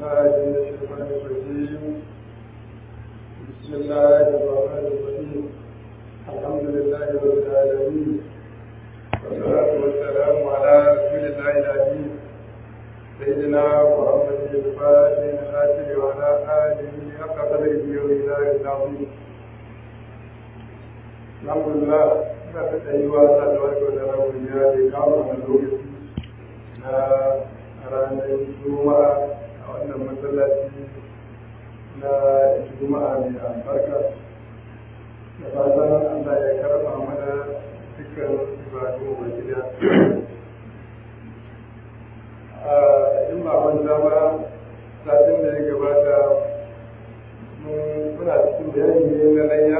بالله من الشيطان الرجيم بسم الله الرحمن الرحيم الحمد لله رب العالمين والصلاة والسلام على رسول الله العزيز سيدنا محمد الفاتح الخاتم وعلى آله حق قدره ومقداره العظيم الحمد لله ina ta tsayuwa Allah da wani wanda na godiya da ya kawo a lokaci na ranar juma'a a wannan masallaci na juma'a mai albarka da fatan Allah ya karba mana dukkan ibadu wa gida in ba manta ba satin da ya gabata muna cikin bayani ne na layya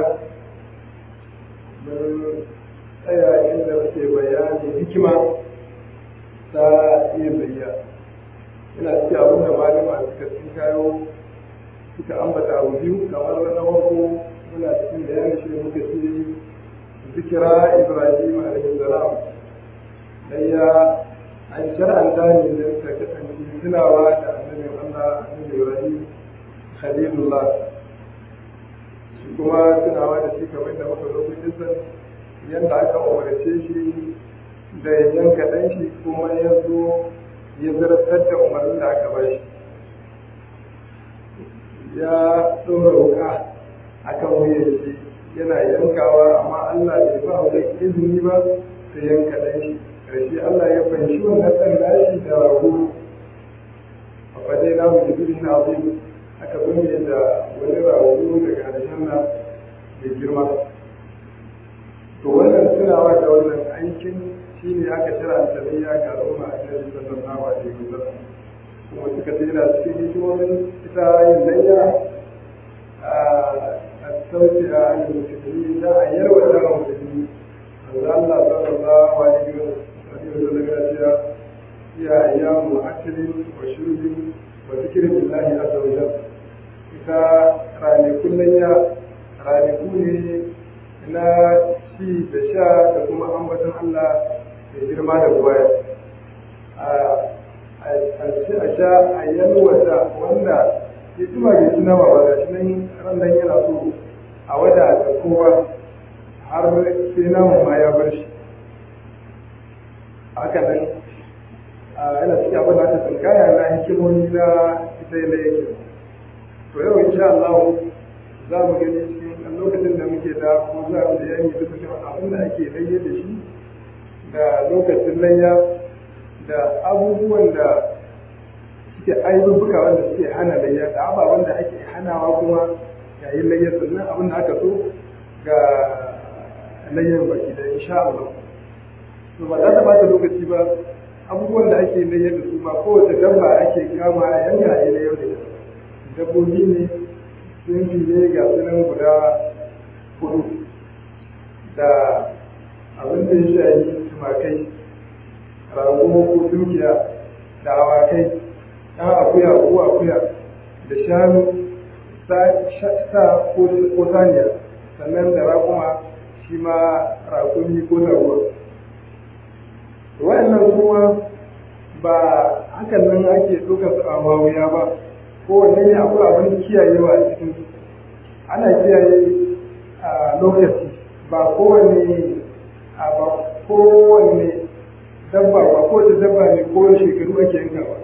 mun tsaya inda muke bayani hikima ta iya bayya ina cikin abin da malama suka sun kayo suka ambata abu biyu kamar na farko muna cikin bayani shi muka ce zikira ibrahim alaihi salam layya an shar'anta ne da ta kasance tunawa da annabi Allah annabi ibrahim khalilullah shi kuma tunawa da shi kamar da muka zo kun yadda aka umarce shi da ya yanka ɗan shi kuma ya zo ya zartar da umarnin da aka bashi ya ɗora wuka akan wuyan shi yana yankawa amma Allah bai ba wa izini ba ta yanka ɗan shi ƙarshe Allah ya fahimci wannan ɗan nashi da rago a fadai na mu jibirin na abin aka binne da wani rago daga aljanna da girma to wannan tunawa da wannan aikin shi ne aka shira tafiya ga al'umma a cikin sallallahu alaihi wasallam kuma suka ce yana cikin hikimomin ita yin layya a sauki a ainihin musulmi da a yarwa da musulmi manzo Allah sallallahu alaihi wasallam ya ce ya ayyamu aklin wa shurbin wa zikrin billahi azza wa jalla ita ranakun layya ranaku ne na ci da sha da kuma ambaton Allah da girma da buwaya a ci a sha a yalwata wanda ya tuma bai ci nama ba ga shi nan ran nan yana so a wada da kowa har sai namun ma ya bar shi haka nan yana cikin abin da aka tsinkaya na hikimomi na ita yana yake to yau insha Allah za mu gani cikin lokacin da muke da ko za mu da yanyi duka cewa abin da ake layya da shi da lokacin layya da abubuwan da suke aibubuka wanda suke hana layya da ababen da ake hanawa kuma yayin layya sannan abin da aka so ga layyar baki da insha Allah to ba za ta bata lokaci ba abubuwan da ake layya da su ba kowace dabba ake kama yanka a layya da dabbobi ne sunfi ne ga sunan guda hudu da abin da ya shayi tumakai rago ko dukiya da awakai ɗan akuya ko akuya da shanu sa ko saniya sannan da raƙuma shi ma raƙumi ko zaruwa wa'annan kuma ba hakan nan ake ɗaukar su a wawuya ba kowanne ne akwai abin kiyayewa a cikin ana kiyaye a lokaci ba kowanne a ba kowanne dabba ba kowace dabba ne kowane shekaru ake yanka ba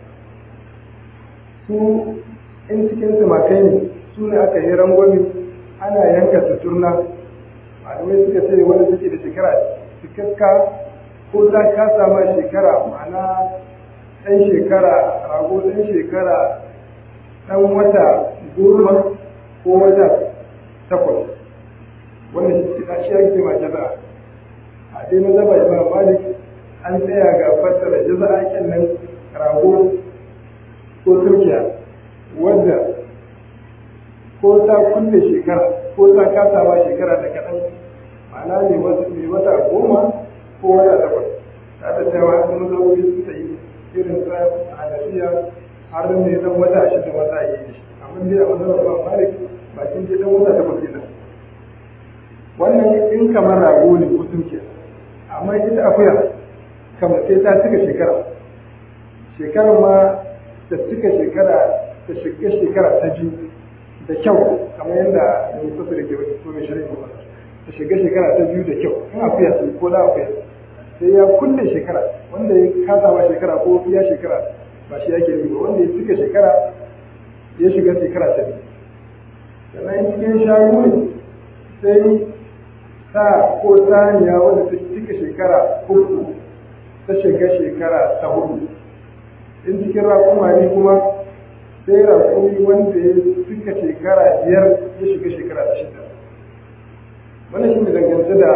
su in cikin tumakai ne su ne aka yi rangwami ana yanka tuturna malamai suka ce wanda suke da shekara cikakka ko za ka sama shekara ma'ana ɗan shekara rago ɗan shekara ɗan wata goma ko wata takwas wannan shi ake ma jaza a dai na zaba imam malik an tsaya ga fassara jaza akin nan rago ko turkiya wadda ko ta kulle shekara ko ta kasa ba shekara da kaɗan ma'ana ne mai wata goma ko wata takwas ta da cewa an mazauri suka yi irin sa hanafiya har ne dan wata shida wata yi shi amma dai a wannan ba malik bakin dai dan wata takwas kenan wannan in kamar rago ne ko tunke amma ita akuya kamar sai ta cika shekara shekarar ma ta cika shekara ta shiga shekara ta biyu da kyau kamar yadda mai kusa da ke wani ko mai shirin ba ta shiga shekara ta biyu da kyau in akuya ce ko da akuya sai ya kulle shekara wanda ya kasa ba shekara ko ya shekara ba shi yake yi ba wanda ya cika shekara ya shiga shekara ta biyu sannan cikin shayu ne sai sa ko saniya wanda ta cika shekara uku ta shiga shekara ta hudu in cikin raƙuma ne kuma sai raƙumi wanda ya cika shekara biyar ya shiga shekara ta shida wannan shi ne dangance da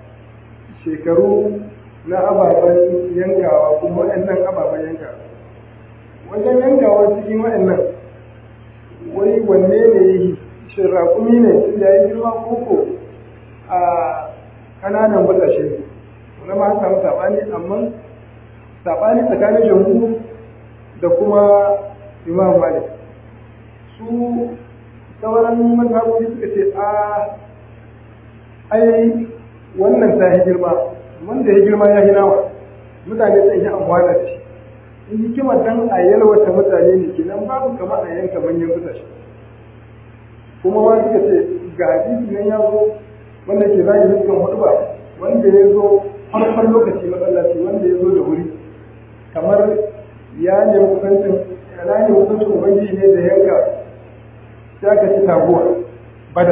shekaru na ababen yankawa kuma waɗannan ababen yankawa wajen yankawa cikin waɗannan wani wanne ne yi shin raƙumi ne tun da ya yi girma koko a ƙananan batashe ne wani ma an samu saɓani amma saɓani tsakanin jamhu da kuma imam malik su sauran mazhabobi suka ce a ai wannan ta yi girma wanda ya girma ya yi nawa mutane sun yi amfana da shi in hikimar dan a yalwata mutane ne kenan babu kama a yanka manyan mutane kuma ma suka ce ga hadisi nan ya zo wanda ke zagi dukkan hudu ba wanda ya zo farkon lokaci masallaci wanda ya zo da wuri kamar ya nemi kusancin ya nemi kusancin ubangiji ne da yanka sai aka ci taguwa bada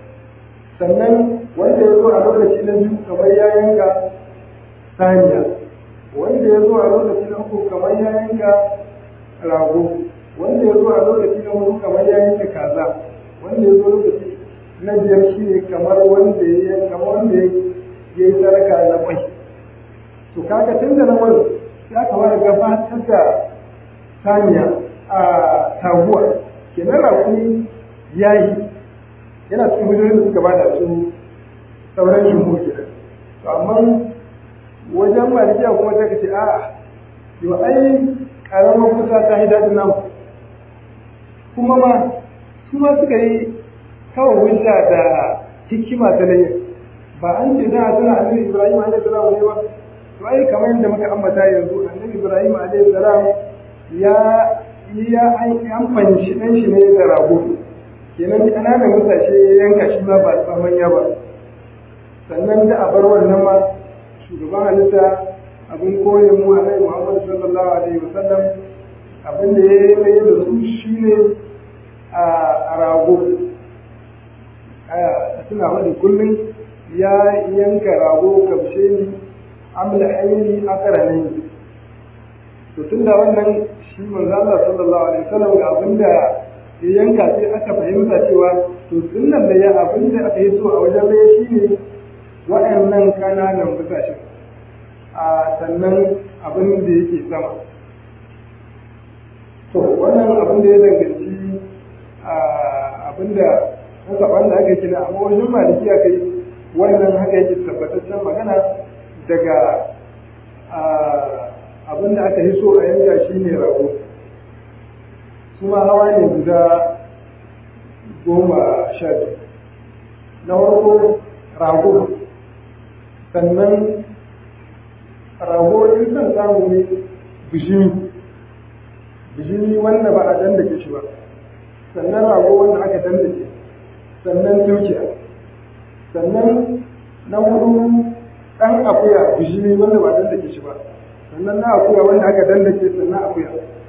sannan wanda ya zo a lokaci na biyu kamar ya yanka saniya wanda ya zo a lokaci na uku kamar ya yanka rago wanda ya zo a lokaci na hudu kamar ya yanka kaza wanda ya zo lokaci na biyar shi ne kamar wanda ya kamar wanda ya yi saraka na kwai to kaga tun da na wani ya kamata gabatar da saniya a taguwa kenan rakuni ya yi yana cikin hujjoji da suka bada su sauran jumhur kenan to amma wajen malikiya kuma ta ce a yau ai karamar kusa ta yi daɗin namu kuma ma su ma suka yi kawai hujja da hikima ta layin ba an ce da suna annabi ibrahim alaihi salam ne ba to ai kamar yadda muka ambata yanzu annabi ibrahim alaihi salam ya ya an fanshi dan shi ne da rago kenan ƙananan mutace ya yanka shi ma ba ba manya ba sannan da a bar wannan ma shugaban halitta abin koyin mu alaihi muhammad sallallahu alaihi wasallam abin da ya yi da su shine a rago a suna wani kullum ya yanka rago kamshe ni amla aini akara ne to tun da wannan shi manzo Allah sallallahu alaihi wasallam ga abinda ya yanka sai aka fahimta cewa to sunnan da ya abinda aka yi so a wajen da shine waɗannan kananan busashen a sannan abin da yake sama to wannan abin da ya danganci abin da haka wanda aka kina amma wajen maliki aka yi wannan haka yake tabbataccen magana daga abin da aka yi so a yanka shi ne rago kuma hawa ne guda goma sha biyu na farko rago sannan rago in son samu ne bishimi bishimi wanda ba a dandake shi ba sannan rago wanda aka dandake sannan dukiya sannan na hudu ɗan akuya bishimi wanda ba dandake shi ba sannan na akuya wanda aka dandake sannan akuya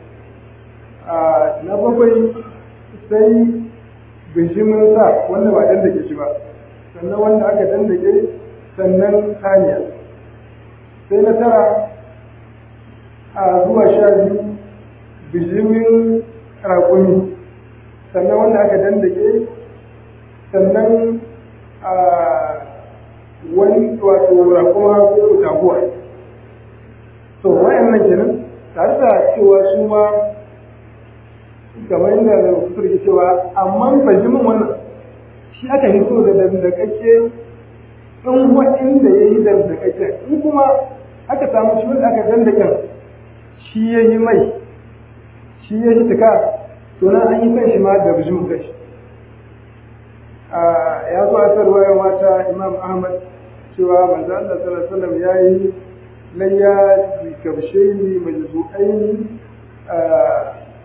na bakwai sai bishimin sa wanda ba dandake shi ba sannan wanda aka dandake sannan saniya sai na tara a zuwa sha biyu bishimin raƙumi sannan wanda aka dandake sannan a wani wato raƙuma ko taguwa to wayannan kenan tare da cewa su ma kamar yadda da kusur ke cewa amma bajimin wannan shi aka yi so da dandakakke in waɗanda ya yi dandakakken in kuma aka samu shi wanda aka dandaken shi ya yi mai shi ya yi tuka to nan an yi kan shi ma da bijimin kai ya zo a sarwaya mata imam ahmad cewa manzo Allah sallallahu alaihi wasallam yayi layya bi kabshaini majzu'aini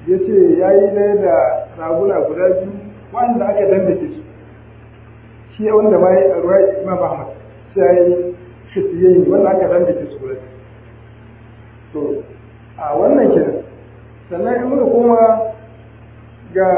ya ce ya yi ɗaya da raguna guda biyu wanda aka dandake su shi wanda ma ya ruwa imam ahmad sai ya yi kisiyayi wanda aka dandake su guda to a wannan kenan sannan in muka koma ga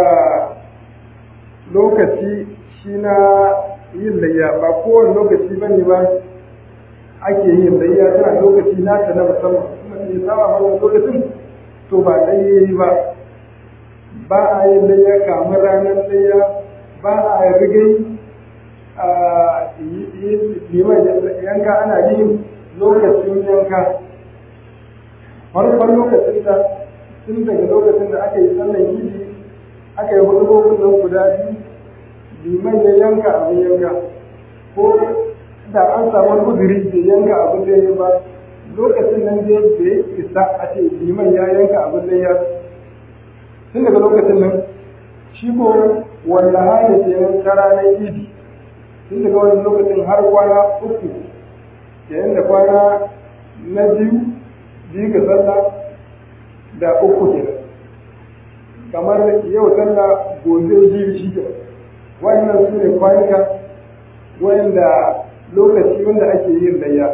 lokaci shi na yin layya ba kowane lokaci ba ne ba ake yin layya tana lokaci nata na musamman kuma ya saba wannan lokacin to ba layya ba ba a yin layya kamar ranar layya ba a rigai a liman yanka ana yin lokacin yanka farkon lokacin da tun daga lokacin da aka yi sallan yidi aka yi hudu nan guda biyu liman ya yanka abin yanka ko da an samu uzuri da yanka abin da ya ba lokacin nan dai da ya isa a ce liman ya yanka abin da ya tun daga lokacin nan shi ko wanda hali ke nan ta ranar idi tun daga wani lokacin har kwana uku yayin da kwana na biyu biyu ga sallah da uku kenan kamar yau sallah gobe jibi shi ke wannan su ne kwanuka wanda lokaci wanda ake yin layya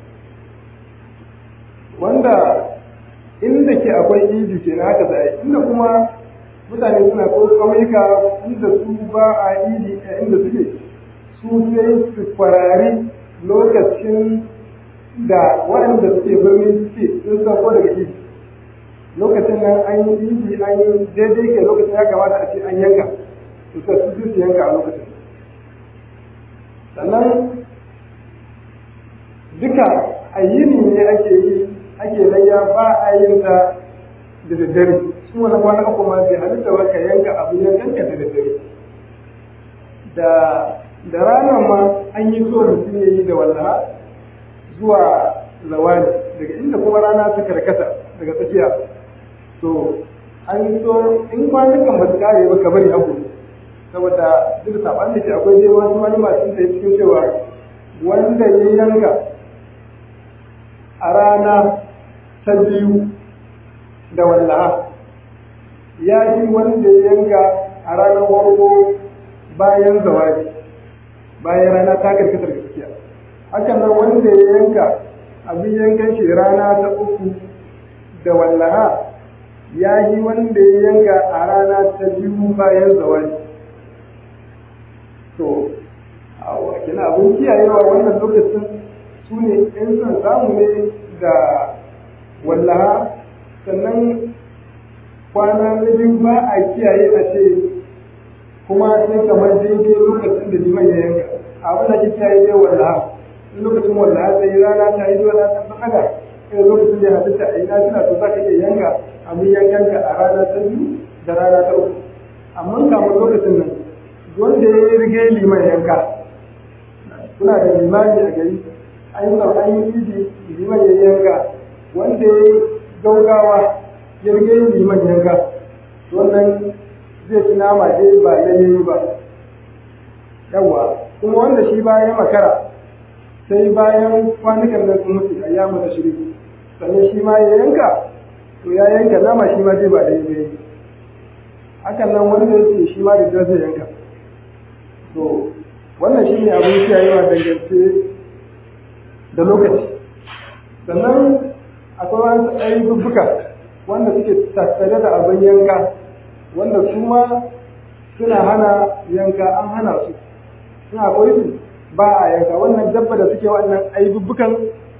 wanda inda ke akwai idi ke na haka zai inda kuma mutane suna ko ƙauyuka inda su ba a idi a inda suke su sai su kwarari lokacin da waɗanda suke birnin suke sun san ko daga idi lokacin nan an yi idi an yi daidai ke lokacin ya kamata a ce an yanka to sai su su yanka a lokacin sannan duka a yini ne ake yi ake layya ba a yin ta da daddare su wani kwana uku ma bai halitta ba ka yanka abu ya kanka da daddare da da ranar ma an yi so mutum ya yi da wallaha zuwa zawali daga inda kuma rana ta karkata daga tsakiya to an so in kwanukan ba su kare ba ka bari hagu saboda duk saban da ke akwai dai wasu wani masu da cikin cewa wanda ya yanka a rana ta biyu da wallaha ya yi wanda ya yanka a ranar farko bayan zawadi bayan rana ta karkatar gaskiya hakan nan wanda ya yanka abin yankan shi rana ta uku da wallaha ya yi wanda ya yanka a rana ta biyu bayan zawadi to a kina abin kiyayewa wannan lokacin su ne in son samu ne da wallaha sannan kwana na biyu ba a kiyaye a ce kuma sai kamar daidai lokacin da liman ya yanka abin da ke kiyaye dai wallaha in lokacin wallaha sai rana ta yi dole ta tsaka sai lokacin da ya halitta a yi na tuna to za ka iya yanka abin yankanka a rana ta biyu da rana ta uku amma kamar lokacin nan wanda ya yi rige liman yanka kuna da limani a gari an yi an yi idi liman ya yanka wanda ya yi gaugawa ya rige liman yanka wannan zai ci nama dai ba ya yi ba yawa kuma wanda shi bayan makara sai bayan kwanukan nan sun mutu a yamu da shiri sannan shi ma ya yanka to ya yanka nama shi ma dai ba da yi hakan nan wanda ya ce shi ma da zai yanka to wannan shi ne abin kiyayewa dangance da lokaci sannan akwai wasu ayyuka wanda suke tattare da abin yanka wanda su ma suna hana yanka an hana su suna akwai su ba a yanka wannan dabba da suke wannan ayyukan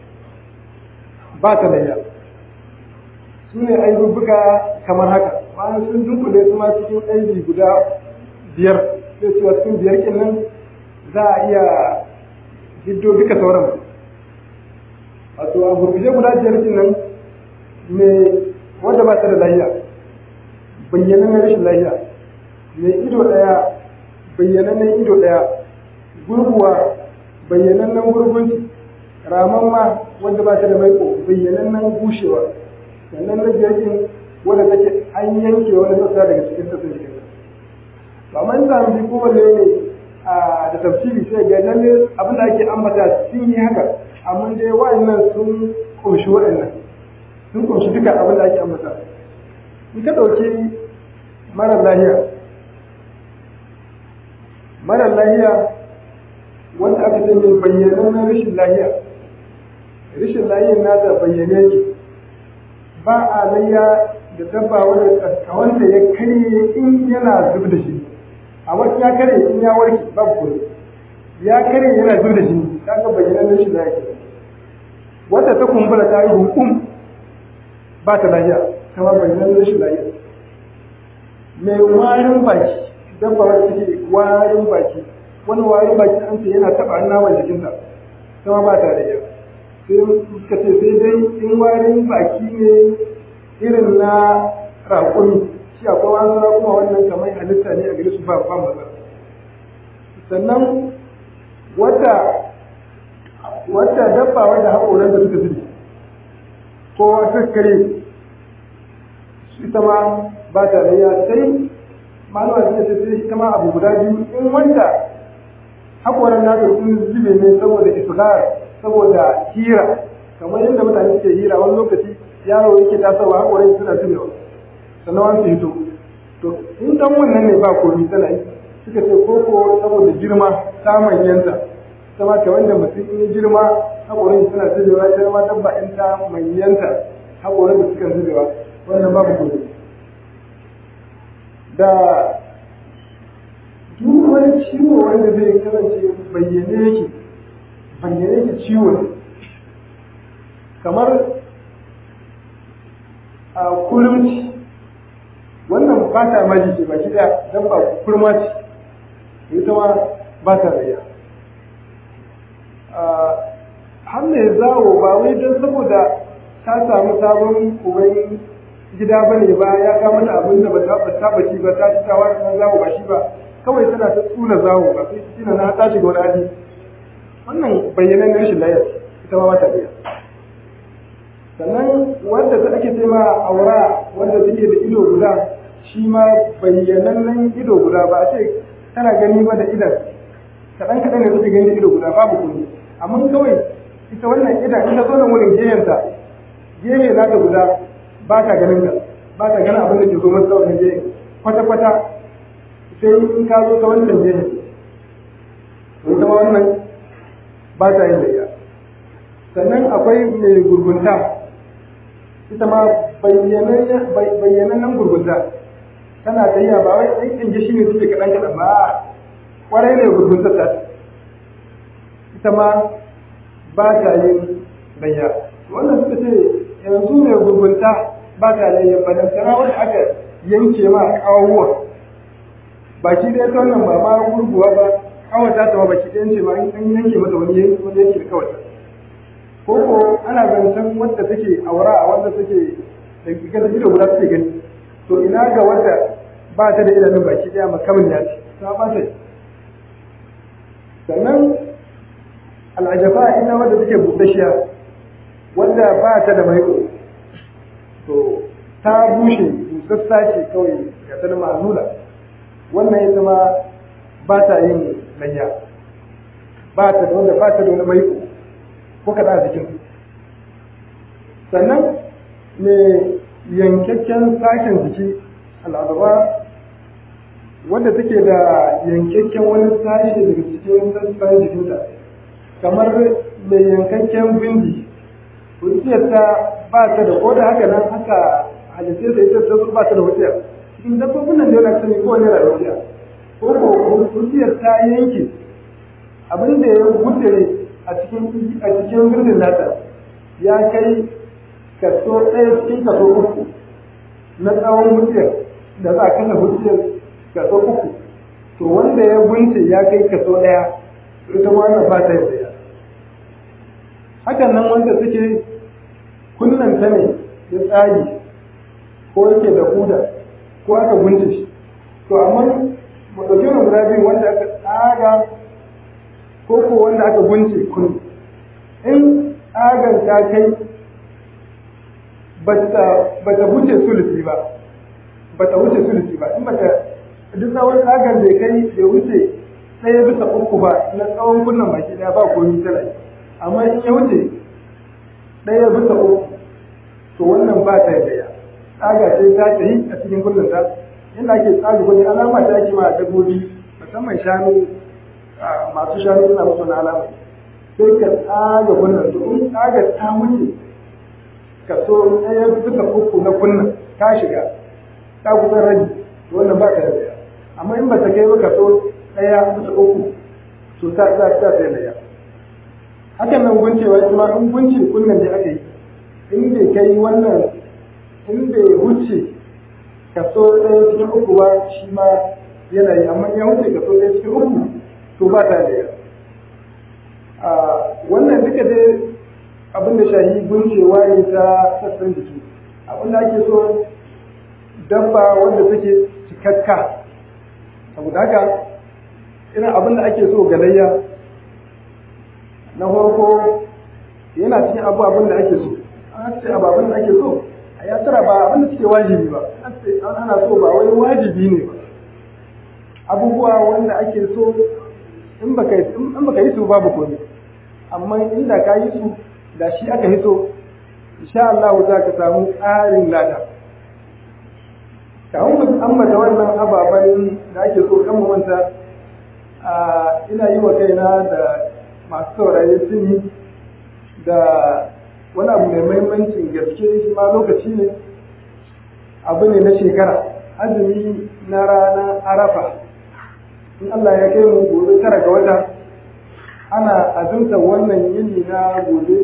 ba ta layya su ne ayyuka kamar haka bayan sun dunkule su ma cikin aibi guda biyar sai cewa cikin biyar kin nan za a iya hiddo duka sauran wato a gurguje guda biyar kin nan me wanda ba ta da lahiya bayyana na rashin lahiya me ido daya bayyana na ido daya gurguwa bayyana nan gurgunci raman ma wanda ba ta da maiko bayyana nan bushewa sannan na biyar kin wanda take an yanke wani sassa daga cikin sassan jikin to amma in zamu bi kowanne ne a da tafsiri sai ga lalle abin da ake ambata sun yi haka amma dai wa'annan sun kunshi wa'annan sun kunshi duka abin da ake ambata in ka ɗauki mara lahiya mara lahiya wanda aka ce mai bayyanan na rashin lahiya rashin lahiyar nata bayyane ki ba a layya da dabba wanda kawanta ya karye in yana zub da shi amma ya karye in ya warke babu kone ya karye yana zub da shi ta ga bayyanan rashin lahiya wanda ta kumbura ta yi hukum ba ta lahiya kama bayyanan rashin lahiya mai warin baki dabba wanda take warin baki wani warin baki an ce yana taba naman jikinta kama ba ta lahiya sai suka ce sai dai in warin baki ne irin na raƙumi shi akwai wani raƙuma wannan kamar halitta ne a gare su ba ba matsala sannan wata wata dabba wanda haƙoran da suka zube ko wata kare ita ma ba ta layya sai malama suka ce sai ita ma abu guda biyu in wanda haƙoran nata sun zube ne saboda isgar saboda hira kamar yadda mutane suke hira wani lokaci yaro yake tasowa haƙorai suna zubewa sannan wani su hito to in dan wannan ne ba komi tana yi suka ce ko ko saboda girma ta manyanta ta ma wanda mutum in girma haƙorai suna zubewa ta ma dabba in ta manyanta haƙorai da suka zubewa wannan babu komi da duk wani ciwo wanda zai kasance bayyane yake bayyane yake ciwo ne kamar a kulumci wannan ba ta maji ce baki daya don ba kurma ce ita ma ba ta rayya har mai zawo ba wai don saboda ta samu sabon uban gida ba ne ba ya ga mata abin da ba ta saba ci ba ta ci ta wani zawo ba shi ba kawai tana ta tsula zawo ba sai tina na ta shiga wani hali wannan bayyanan rashin layar ita ma ba ta biya sannan wanda ta ake ce ma aura wanda take da ido guda shi ma bayyanannen ido guda ba a ce tana gani ba da idan kaɗan kaɗan ne suke gani da ido guda babu kuni amma kawai ita wannan idan in ta zo nan wurin gehenta gehe na ta guda ba ta ganin ta ba ta ganin abin da ke zo masa ta wannan gehe kwata kwata sai in ka zo ta wannan gehe ita ma wannan ba ta yin layya sannan akwai mai gurgunta ita ma bayyanannen gurgunta tana tafiya ba wai ɗan ƙinji shi ne suke kaɗan kaɗan ba ƙwarai ne gurgunta ta ita ma ba ta yin layya wannan suka ce yanzu mai gurgunta ba ta layya ba dan sana wanda aka yanke ma ƙawuwa baki ɗaya ta wannan ba ma gurguwa ba kawata ta ma baki ɗayan ce ma an yanke mata wani yanki da kawata ko ko ana zancen wadda take aura a wadda take da gigar ido guda take gani to ina ga wadda ba ta da idanun baki daya makamin ya ce ta ba ta sannan al'ajafa ina wadda take buɗashiya wadda ba ta da maiko to ta bushe busassa ce kawai ga ta da ma'azula wannan ita ma ba ta yin layya ba ta da wanda ba ta da wani maiko ko kaɗa a jikin sannan mai yankakken sashen jiki al'adaba wanda take da yankakken wani sashe daga cikin sassan jikinta kamar mai yankakken bindi wuciyarta ba ta da ko da haka nan haka halittar da ita ta ba ta da wuciya cikin dabbobin nan da yana sani ko ne da wuciya ko ko wuciyar ta yanke abin da ya wuce a cikin a cikin birnin nata ya kai kaso ɗaya cikin kaso uku na tsawon wuciyar da za a kasa wuciyar kaso uku to wanda ya gunce ya kai kaso ɗaya ita ma wannan ba ta yadda hakan nan wanda suke kunnan ta ne ya tsagi ko yake da huda ko aka gunce shi to amma mu ɗauki wani guda biyu wanda aka tsaga ko ko wanda aka gunce kun in tsagan ta kai ba ta wuce sulusi ba ba ta wuce sulusi ba in ba ta duk tsawon tsagan bai kai bai wuce ɗaya bisa uku ba na tsawon kunnan baki ɗaya ba komi tana amma in ya wuce ɗaya bisa uku to wannan ba ta yadda tsaga ce ta tafi a cikin kullun ta inda ake tsaga kullun alama ta ake ma dabbobi musamman shanu masu shanu suna musu na alama sai ka tsaga kullun to in tsaga ta wuce kaso ɗaya bisa uku na kunnan ta shiga ta kusan rabi to wannan ba ka da daya amma in ba ta kai ba kaso ɗaya bisa uku to ta ta ta sai laya hakan nan guncewa ita ma in gunce kunnan da aka yi in bai kai wannan in bai wuce kaso ɗaya cikin uku ba shi ma yana yi amma ya wuce kaso ɗaya cikin uku to ba ta laya wannan duka dai abin da shahi guncewa ne ta sassan jiki abin da ake so dabba wanda take cikakka saboda haka irin abin da ake so galayya na farko yana cikin abu abin da ake so an ce abu abin da ake so a ya tara ba abin da suke wajibi ba an ce an ana so ba wai wajibi ne ba abubuwa wanda ake so in baka in baka yi su babu komai amma inda ka yi su da shi aka hito insha Allah za ka samu tsarin lada kawun mu ambata wannan ababen da ake so kan mu manta ina yi wa kaina da masu saurayi suni da wani abu mai mahimmancin gaske shi ma lokaci ne abu ne na shekara azumi na ranar arafa in Allah ya kai mu gobe tara ga wata ana azumta wannan yini na gobe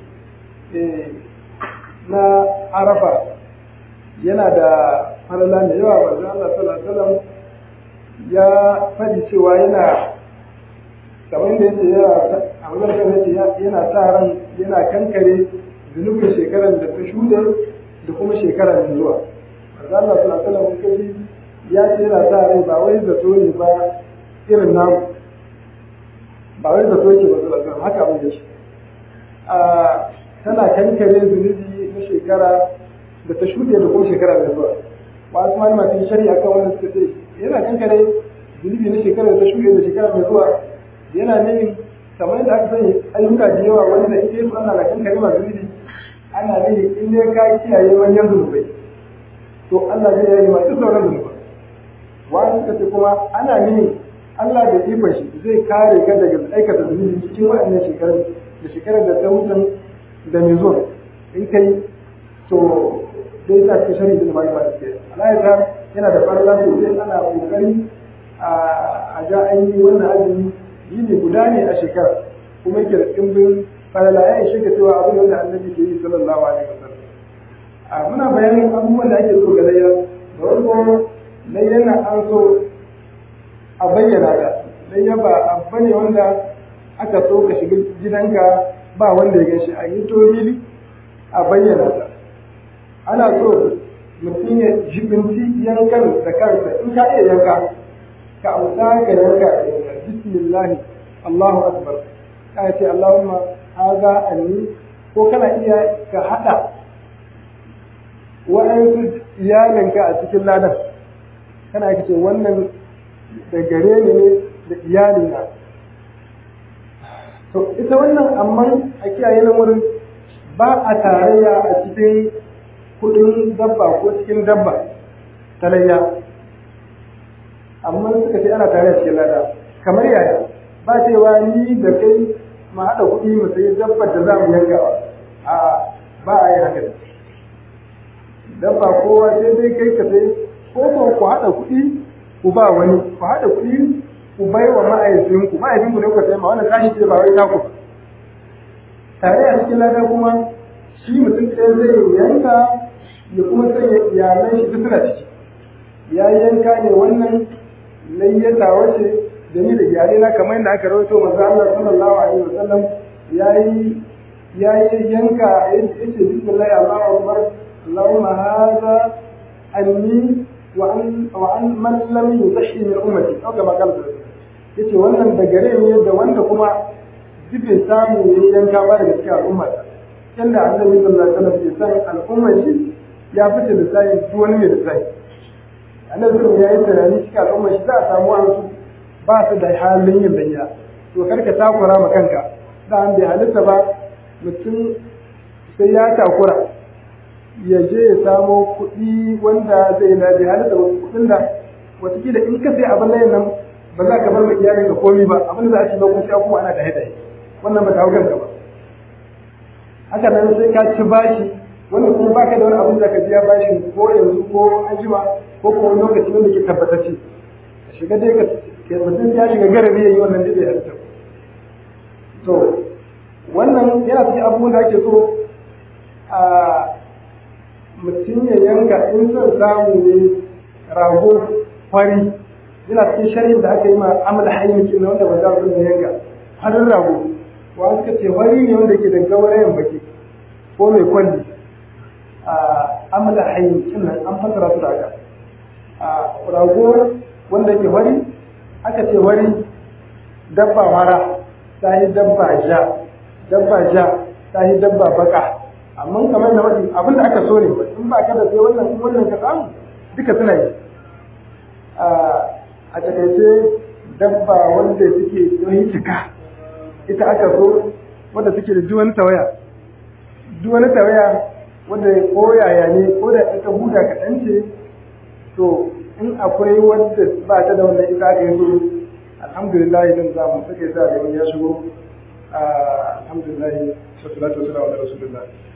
na arafa yana da farala da yawa manzo Allah sallallahu alaihi wasallam ya faɗi cewa yana kamar da yace ya a wannan yace yana sa ran yana kankare zunubin shekarar da ta shuɗe da kuma shekarar da zuwa manzo Allah sallallahu alaihi wasallam kaji ya ce yana sa rai ba wai zato ne ba irin namu ba wai zato ce ba sallallahu alaihi haka abin yake a tana kankare zunubi na shekara da ta shuɗe da kuma shekara da zuwa wasu malama sun shari'a kan wani suka ce yana kankare zunubi na shekara da ta shuɗe da shekara mai zuwa yana nufin kamar yadda aka sani ayyuka da yawa wanda ita yi ana da kankare ma zunubi ana nufin in dai ka kiyaye manyan zunubai to Allah zai yi ma duk sauran zunubai wani suka ce kuma ana nufin Allah da ikon shi zai kare ka daga aikata zunubi cikin waɗannan shekarar da shekarar da ta wucin da mai zuwa in kai to zai sa ka shari da bai bai ke Allah ya yana da farla sosai ana kokari a ga an yi wannan azumi yini guda ne a shekara kuma yake da dimbin farla ya ishe ka cewa abin wanda annabi ke yi sallallahu alaihi wasallam a muna bayanin abubuwan da ake so ga layya da farko layyana an so a bayyana ta layya ba abu ne wanda aka so ka shiga gidanka ba wanda ya gashi a yi torili a bayyana ta ana so mutum ya jibinci yankan da kansa in ka iya yanka ka amsa ka yanka bismillah Allahu akbar ka ce Allahumma haza anni ko kana iya ka hada wa'ansu iyalinka a cikin ladan kana ka ce wannan da gare ni ne da iyalina to ita wannan amma a kiyaye nan wurin ba a tarayya a cikin kudin dabba ko cikin dabba talayya amma suka ce ana tarayya cikin lada kamar yaya ba cewa ni da kai ma haɗa kuɗi mu sayi dabbar da za mu yankawa a ba a yi haka dabba kowa sai dai kai ka sai ko ko ku haɗa kuɗi ku ba wani ku haɗa kuɗi ku bai wa ma'aikinku ma'aikinku ne ku sai ma wannan tashi ce ba wai taku tare a cikin lada kuma shi mutum ɗaya zai yanka ya kuma sanya iyalan shi duk suna ciki ya yanka ne wannan layyata wace da ni da iyalai na kamar yadda aka rawaito manzo Allah sallallahu alaihi wasallam yayi yayi yanka yace bismillah Allahu akbar Allahumma hadha anni wa an wa an man lam yuzahi min ummati au kama kala yace wannan da gare ne da wanda kuma dubin samu yayi yanka ba daga cikin al'umma yanda annabi sallallahu alaihi wasallam ya san al'ummar shi ya fice da sai duk wani mai da sai annabi sallallahu ya yi tunani cikin al'ummar shi za a samu wasu ba su da halin yin layya to karka takura ma kanka da an bai halitta ba mutum sai ya takura ya je ya samo kuɗi wanda zai na bi halitta kuɗin da watakila in ka sai abin layin nan ba za ka bar mai iyalin ka komi ba abin da za a ci lokacin sai kuma ana da haida wannan ba ta hau kanka ba haka nan sai ka ci bashi wanda kuma baka da wani abin da ka biya bashi ko yanzu ko anjima ko ko wani lokaci wanda ke tabbatacce ka shiga dai ka mutum ya shiga garabi ya yi wannan dai bai halitta to wannan yana cikin abubuwan da ake so a mutum ya yanka in son samu ne rago fari yana cikin sharhin da aka yi ma amal hayyakin na wanda ba za su yanka farin rago wa suka ce fari ne wanda ke da gaurayen baki ko mai kwalli a amal hayyakin nan an fasara su da haka a rago wanda ke fari aka ce fari dabba mara ta yi dabba ja dabba ja ta yi dabba baka amma kamar da wani abin da aka so ne in ba ka da sai wannan in wannan ka samu duka suna yi a takaice dabba wanda suke yi cika ita aka so wanda suke da duk wani tawaya duk wani tawaya wanda ko yaya ne ko da ita huda kaɗan ce to in akwai wanda ba ta da wannan ita aka yi so alhamdulillah idan za mu suke sa da wani ya shigo alhamdulillah sallallahu alaihi wa sallam